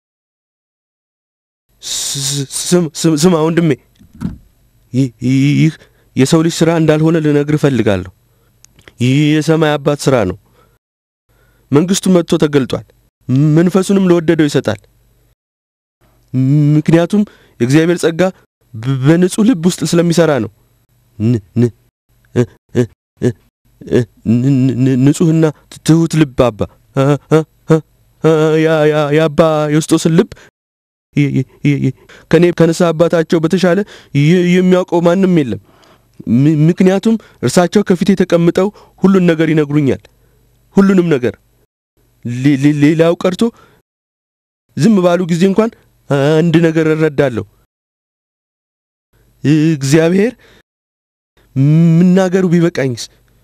ስ- ስም- ስም- ስማ ወንድሜ፣ ይህ ይህ የሰው ልጅ ሥራ እንዳልሆነ ልነግር እፈልጋለሁ። ይህ የሰማይ አባት ሥራ ነው። መንግሥቱ መጥቶ ተገልጧል። መንፈሱንም ለወደደው ይሰጣል። ምክንያቱም የእግዚአብሔር ጸጋ በ- በንጹሕ ልብ ውስጥ ስለሚሠራ ነው። ን- ን- እ- እ- እ- እ- ን- ን- ንጹሕና ትሑት ልብ አባ እ- እ- እ- እ- ያ- ያ- የአባ ዮስጦስን ልብ ይ- ይ- ይ- ይ- ከኔ ከንስሐ አባታቸው በተሻለ ይ- የሚያውቀው ማንም የለም። ም- ምክንያቱም እርሳቸው ከፊቴ ተቀምጠው ሁሉን ነገር ይነግሩኛል። ሁሉንም ነገር ሌ- ሌ- ሌላው ቀርቶ ዝም ባሉ ጊዜ እንኳን አንድ ነገር እረዳለሁ። እግዚአብሔር ምናገሩ ቢበቃኝስ?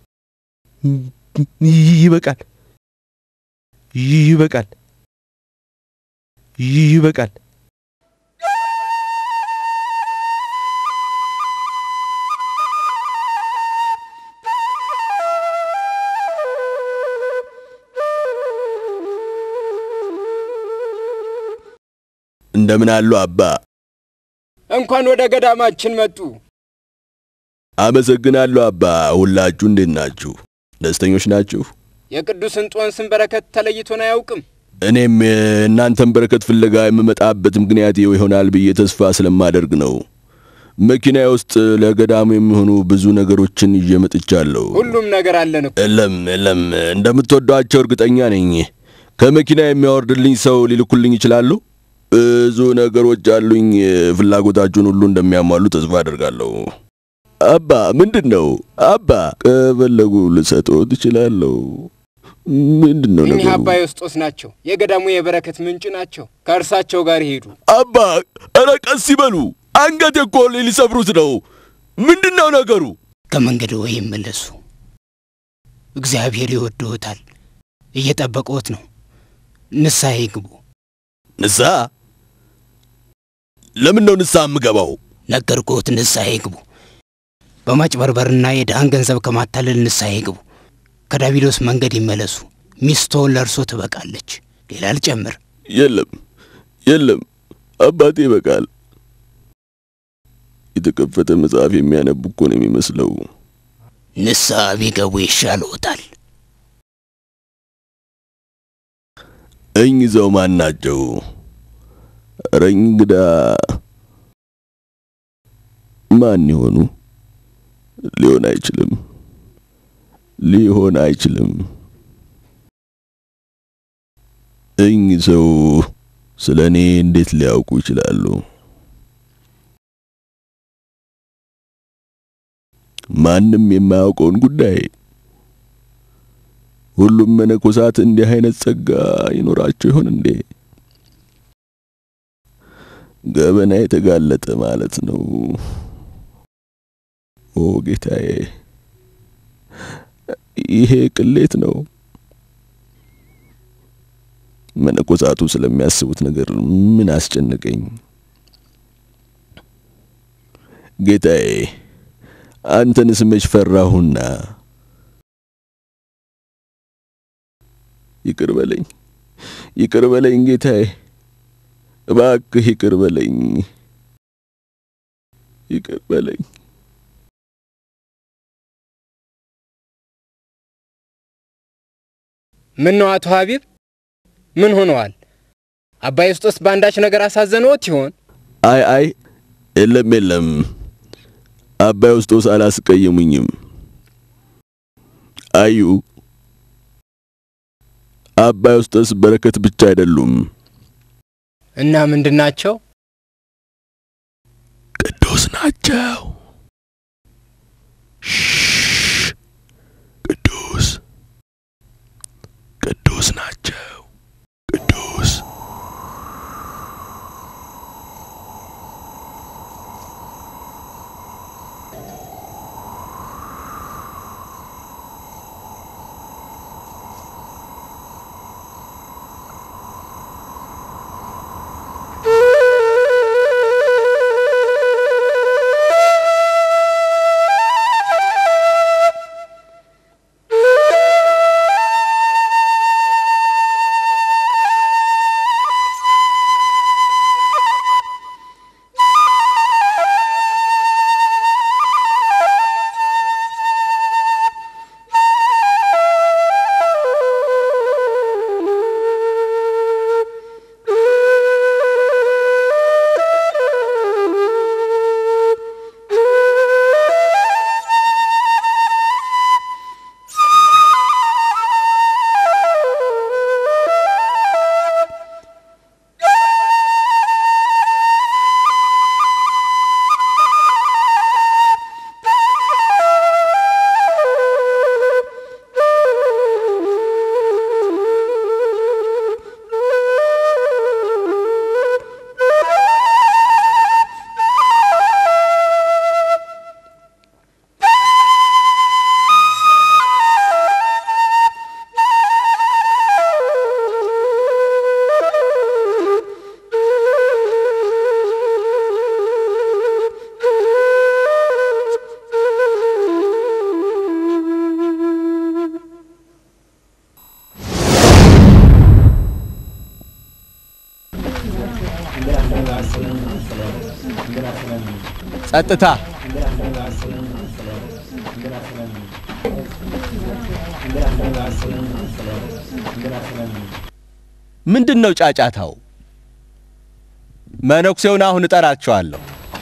ይበቃል፣ ይበቃል፣ ይበቃል። እንደምን አሉ አባ? እንኳን ወደ ገዳማችን መጡ። አመሰግናለሁ አባ። ሁላችሁ እንዴት ናችሁ? ደስተኞች ናችሁ? የቅዱስ እንጦንስን በረከት ተለይቶን አያውቅም። እኔም እናንተን በረከት ፍለጋ የምመጣበት ምክንያት ይኸው ይሆናል ብዬ ተስፋ ስለማደርግ ነው። መኪናዬ ውስጥ ለገዳሙ የሚሆኑ ብዙ ነገሮችን ይዤ መጥቻለሁ። ሁሉም ነገር አለን እኮ። የለም የለም፣ እንደምትወዷቸው እርግጠኛ ነኝ። ከመኪና የሚያወርድልኝ ሰው ሊልኩልኝ ይችላሉ? ብዙ ነገሮች አሉኝ። ፍላጎታችሁን ሁሉ እንደሚያሟሉ ተስፋ አደርጋለሁ። አባ ምንድን ነው አባ? ከፈለጉ ልሰጥዎ ትችላለሁ። ምንድን ነው እኚህ ነገሩ? አባ ዮስጦስ ናቸው። የገዳሙ የበረከት ምንጭ ናቸው። ከእርሳቸው ጋር ይሄዱ። አባ ኧረ ቀስ ይበሉ። አንገቴ እኮ ሊሰብሩት ነው። ምንድን ነው ነገሩ? ከመንገድ ወይ ይመለሱ። እግዚአብሔር ይወድዎታል፣ እየጠበቅዎት ነው። ንስሐ ይግቡ። ንስሐ? ለምን ነው ንስሐ የምገባው? ነገርኩዎት፣ ንስሐ ይግቡ። በማጭበርበርና የድሃን ገንዘብ ከማታለል ንስሐ ይግቡ። ከዳቢሎስ መንገድ ይመለሱ። ሚስትዎን ለእርሶ ትበቃለች። ሌላ ልጨምር? የለም የለም፣ አባቴ ይበቃል። የተከፈተ መጽሐፍ የሚያነቡ እኮ ነው የሚመስለው። ንስሐ ቢገቡ ይሻልዎታል። እኚህ ሰው ማን ናቸው? ኧረ እንግዳ ማን ይሆኑ? ሊሆን አይችልም፣ ሊሆን አይችልም። እኚህ ሰው ስለ እኔ እንዴት ሊያውቁ ይችላሉ? ማንም የማያውቀውን ጉዳይ ሁሉም መነኮሳት እንዲህ አይነት ጸጋ ይኖራቸው ይሆን እንዴ? ገበና የተጋለጠ ማለት ነው። ኦ ጌታዬ፣ ይሄ ቅሌት ነው። መነኮሳቱ ስለሚያስቡት ነገር ምን አስጨነቀኝ? ጌታዬ፣ አንተንስ መች ፈራሁና ይቅር በለኝ፣ ይቅር በለኝ ጌታዬ፣ እባክህ ይቅር በለኝ፣ ይቅር በለኝ። ምን ነው አቶ ሀቢብ፣ ምን ሆነዋል? አባ ዩስጦስ በአንዳች ነገር አሳዘነዎት ይሆን? አይ አይ፣ የለም የለም፣ አባ ዩስጦስ አላስቀየሙኝም። አዩ አባ ዩስጦስ በረከት ብቻ አይደሉም፣ እና ምንድን ናቸው? ቅዱስ ናቸው። ቅዱስ ቅዱስ ናቸው። ቅዱስ ጸጥታ! ምንድን ነው ጫጫታው? መነኩሴውን አሁን እጠራቸዋለሁ።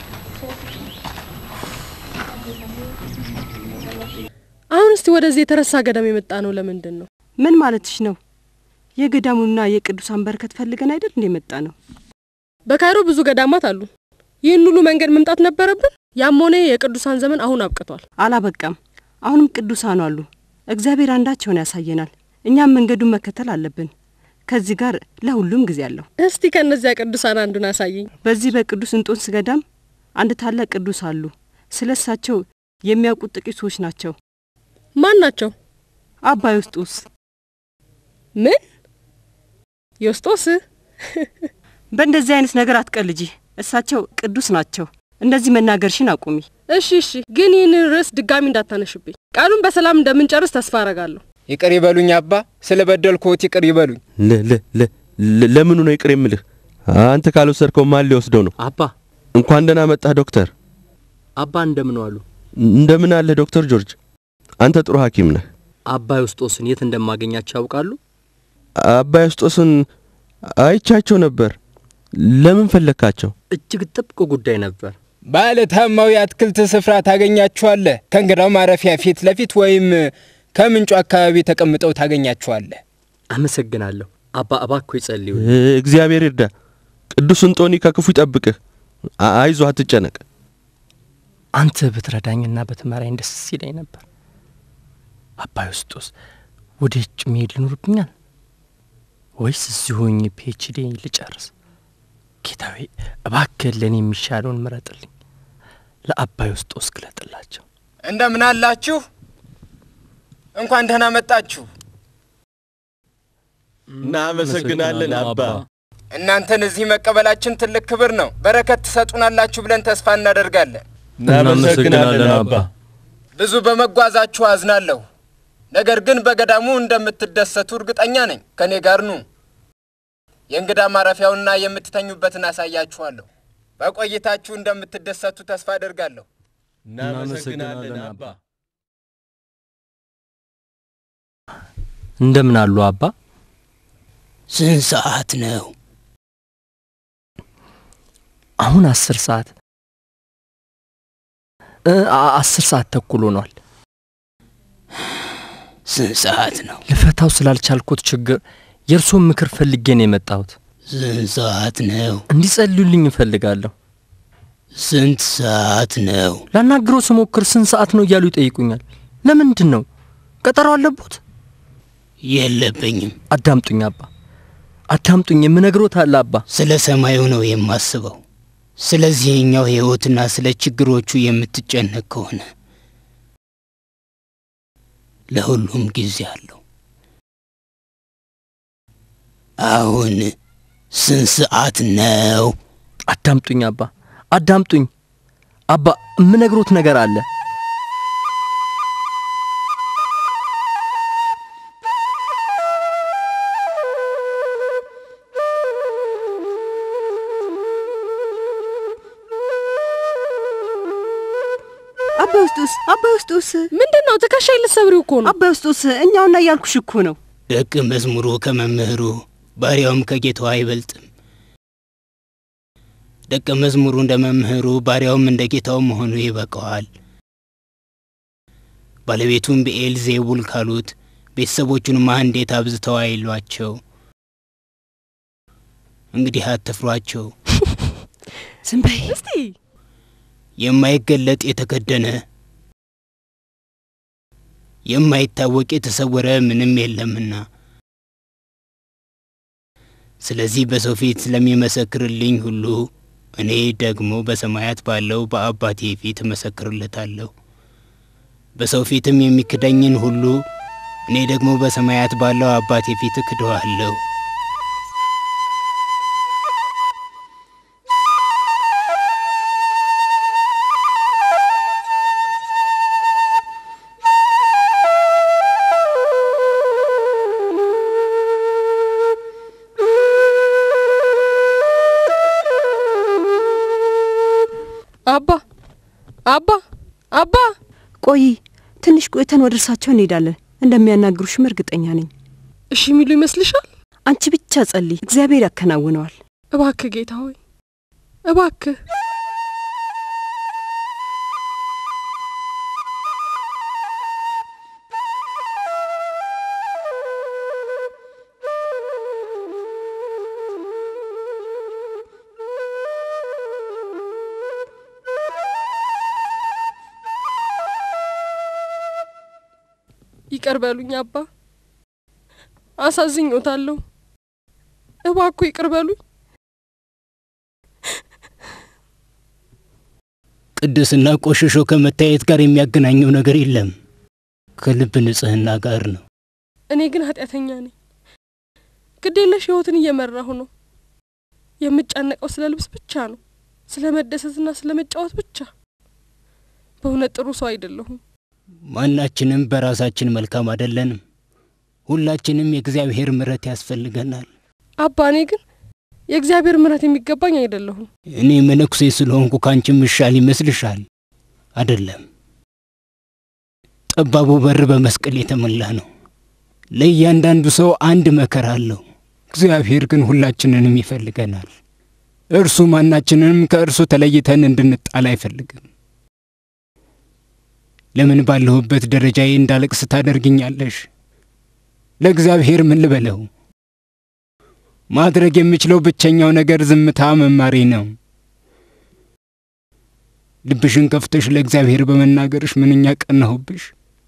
አሁን እስቲ ወደዚህ የተረሳ ገዳም የመጣ ነው ለምንድን ነው? ምን ማለትሽ ነው? የገዳሙና የቅዱሳን በረከት ፈልገን አይደል እንደ መጣ ነው? በካይሮ ብዙ ገዳማት አሉ። ይህን ሁሉ መንገድ መምጣት ነበረብን? ያም ሆነ የቅዱሳን ዘመን አሁን አብቅቷል። አላበቃም። አሁንም ቅዱሳኑ አሉ። እግዚአብሔር አንዳቸውን ያሳየናል። እኛም መንገዱን መከተል አለብን። ከዚህ ጋር ለሁሉም ጊዜ አለው። እስቲ ከእነዚያ ቅዱሳን አንዱን አሳየኝ። በዚህ በቅዱስ እንጦንስ ገዳም አንድ ታላቅ ቅዱስ አሉ። ስለ እሳቸው የሚያውቁት ጥቂት ሰዎች ናቸው። ማን ናቸው? አባ ዮስጦስ። ምን ዮስጦስ? በእንደዚህ አይነት ነገር አትቀልጂ። እሳቸው ቅዱስ ናቸው። እንደዚህ መናገርሽን አቁሚ። እሺ እሺ፣ ግን ይህንን ርዕስ ድጋሚ እንዳታነሽብኝ። ቃሉን በሰላም እንደምንጨርስ ተስፋ አረጋለሁ። ይቅር ይበሉኝ አባ፣ ስለ በደልኩት ይቅር ይበሉኝ። ለምኑ ነው ይቅር የምልህ? አንተ ካልወሰድከው ማን ሊወስደው ነው? አባ እንኳን ደህና መጣህ ዶክተር። አባ እንደምን ዋሉ? እንደምን አለህ ዶክተር ጆርጅ? አንተ ጥሩ ሐኪም ነህ። አባ ዮስጦስን የት እንደማገኛቸው ያውቃሉ? አባ ዮስጦስን አይቻቸው ነበር። ለምን ፈለግካቸው? እጅግ ጥብቅ ጉዳይ ነበር። ባለ ታማው የአትክልት ስፍራ ታገኛቸዋለህ። ከእንግዳው ማረፊያ ፊት ለፊት ወይም ከምንጩ አካባቢ ተቀምጠው ታገኛቸዋለህ። አመሰግናለሁ አባ። እባክዎ ይጸልዩ። እግዚአብሔር ይርዳ። ቅዱስ እንጦኒ ከክፉ ይጠብቅህ። አይዞህ፣ አትጨነቅ። አንተ ብትረዳኝና በትመራኝ ደስ ይለኝ ነበር። አባ ዮስጦስ ወደ ውጭ መሄድ ይኖርብኛል ወይስ እዚሁ ሆኜ ፒኤችዲ ልጨርስ? ጌታዊ እባክህ ለእኔ የሚሻለውን ምረጥልኝ። ለአባ ዮስጦስ ግለጥላቸው። እንደምን አላችሁ? እንኳን ደህና መጣችሁ። እናመሰግናለን አባ። እናንተን እዚህ መቀበላችን ትልቅ ክብር ነው። በረከት ትሰጡናላችሁ ብለን ተስፋ እናደርጋለን። እናመሰግናለን አባ። ብዙ በመጓዛችሁ አዝናለሁ። ነገር ግን በገዳሙ እንደምትደሰቱ እርግጠኛ ነኝ። ከእኔ ጋር ኑ። የእንግዳ ማረፊያውና የምትተኙበትን አሳያችኋለሁ። በቆይታችሁ እንደምትደሰቱ ተስፋ አደርጋለሁ። እናመሰግናለን አባ። እንደምን አሉ አባ? ስንት ሰዓት ነው? አሁን አስር ሰዓት እ አ- አስር ሰዓት ተኩል ሆኗል። ስንት ሰዓት ነው? ልፈታው ስላልቻልኩት ችግር የእርሶን ምክር ፈልጌ ነው የመጣሁት። ስንት ሰዓት ነው? እንዲጸልዩልኝ እፈልጋለሁ። ስንት ሰዓት ነው? ላናግረው ስሞክር ስንት ሰዓት ነው እያሉ ይጠይቁኛል። ለምንድን ነው? ቀጠሮ አለቦት? የለብኝም። አዳምጡኝ አባ፣ አዳምጡኝ። የምነግሮት አለ አባ። ስለ ሰማዩ ነው የማስበው። ስለዚህኛው ሕይወትና ስለ ችግሮቹ የምትጨነቅ ከሆነ ለሁሉም ጊዜ አለው። አሁን ስንት ሰዓት ነው? አዳምጡኝ አባ፣ አዳምጡኝ አባ። የምነግሮት ነገር አለ። አባይ ውስጡስ አባይ ውስጡስ ምንድን ነው? ትከሻዬ ልትሰብሪው እኮ ነው። አባይ ውስጡስ እኛውና እያልኩሽ እኮ ነው። ደቀ መዝሙሩ ከመምህሩ ባሪያውም ከጌታው አይበልጥም። ደቀ መዝሙሩ እንደ መምህሩ ባሪያውም እንደ ጌታው መሆኑ ይበቃዋል። ባለቤቱም ብኤል ዜቡል ካሉት ቤተሰቦቹንማ እንዴት አብዝተው አይሏቸው። እንግዲህ አትፍሯቸው። ዝም በይ እስቲ። የማይገለጥ የተከደነ የማይታወቅ የተሰወረ ምንም የለምና። ስለዚህ በሰው ፊት ስለሚመሰክርልኝ ሁሉ እኔ ደግሞ በሰማያት ባለው በአባቴ ፊት እመሰክርለታለሁ። በሰው ፊትም የሚክደኝን ሁሉ እኔ ደግሞ በሰማያት ባለው አባቴ ፊት እክደዋለሁ። አባ አባ አባ ቆይ ትንሽ ቆይተን ወደ እርሳቸው እንሄዳለን። እንደሚያናግሩሽም እርግጠኛ ነኝ። እሺ የሚሉ ይመስልሻል? አንቺ ብቻ ጸልይ፣ እግዚአብሔር ያከናውነዋል። እባክህ ጌታ ሆይ እባክህ ይቅር በሉኝ አባ፣ አሳዝኞታለሁ። እባክዎ ይቅር በሉኝ። ቅድስና ቆሽሾ ከመታየት ጋር የሚያገናኘው ነገር የለም፣ ከልብ ንጽህና ጋር ነው። እኔ ግን ኃጢአተኛ ነኝ። ግዴለሽ ሕይወትን እየመራሁ ነው። የምጨነቀው ስለ ልብስ ብቻ ነው፣ ስለ መደሰትና ስለ መጫወት ብቻ። በእውነት ጥሩ ሰው አይደለሁም። ማናችንም በራሳችን መልካም አይደለንም። ሁላችንም የእግዚአብሔር ምሕረት ያስፈልገናል። አባ፣ እኔ ግን የእግዚአብሔር ምሕረት የሚገባኝ አይደለሁም። እኔ መነኩሴ ስለሆንኩ ካንቺም ምሻል ይመስልሻል? አይደለም። ጠባቡ በር በመስቀል የተሞላ ነው። ለእያንዳንዱ ሰው አንድ መከራ አለው። እግዚአብሔር ግን ሁላችንንም ይፈልገናል። እርሱ ማናችንንም ከእርሱ ተለይተን እንድንጣል አይፈልግም። ለምን ባለሁበት ደረጃዬ እንዳለቅስ ታደርግኛለሽ? ለእግዚአብሔር ምን ልበለው? ማድረግ የምችለው ብቸኛው ነገር ዝምታ መማሬ ነው። ልብሽን ከፍተሽ ለእግዚአብሔር በመናገርሽ ምንኛ ቀናሁብሽ።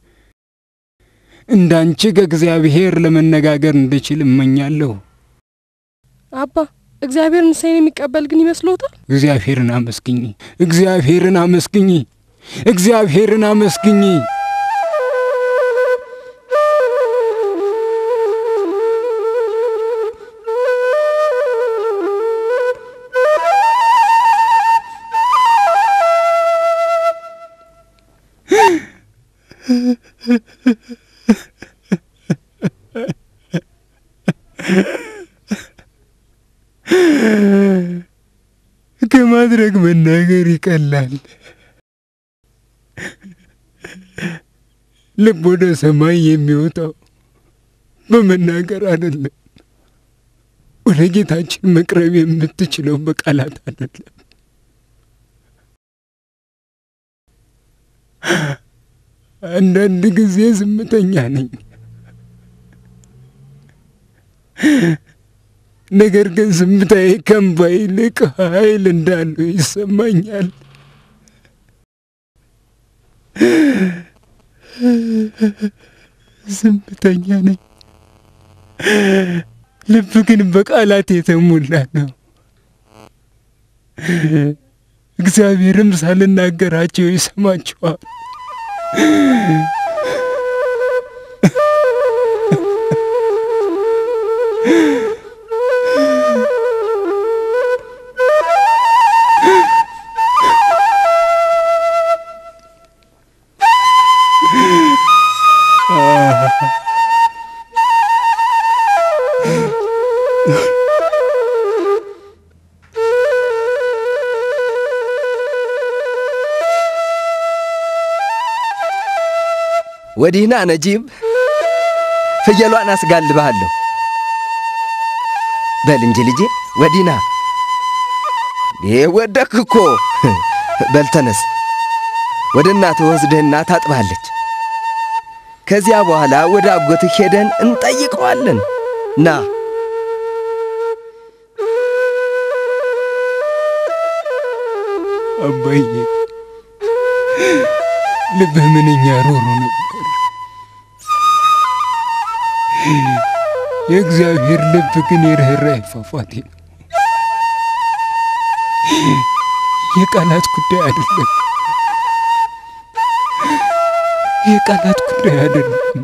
እንዳንቺ ከእግዚአብሔር ለመነጋገር እንድችል እመኛለሁ። አባ፣ እግዚአብሔር ንስሐዬን የሚቀበል ግን ይመስሎታል? እግዚአብሔርን አመስግኝ፣ እግዚአብሔርን አመስግኝ፣ እግዚአብሔርን አመስግኝ። ከማድረግ መናገር ይቀላል። ልብ ወደ ሰማይ የሚወጣው በመናገር አይደለም፣ ወደ ጌታችን መቅረብ የምትችለው በቃላት አይደለም። አንዳንድ ጊዜ ዝምተኛ ነኝ፣ ነገር ግን ዝምታዬ ከእንባ ይልቅ ኃይል እንዳለው ይሰማኛል። ዝምተኛ ነኝ፣ ልብ ግን በቃላት የተሞላ ነው። እግዚአብሔርም ሳልናገራቸው ይሰማቸዋል። ወዲህና ነጂብ፣ ፍየሏን አስጋልብሃለሁ። በል እንጂ ልጄ፣ ወዲህና። ይሄ ወደክ እኮ። በል ተነስ፣ ወደ እናትህ ወስድህና ታጥባለች። ከዚያ በኋላ ወደ አጎትህ ሄደን እንጠይቀዋለን። ና አባዬ፣ ልብህ ምንኛ ሮሮ ነበር። የእግዚአብሔር ልብ ግን የርኅራኄ ፏፏቴ ነው። የቃላት ጉዳይ አይደለም። የቃላት ጉዳይ አይደለም።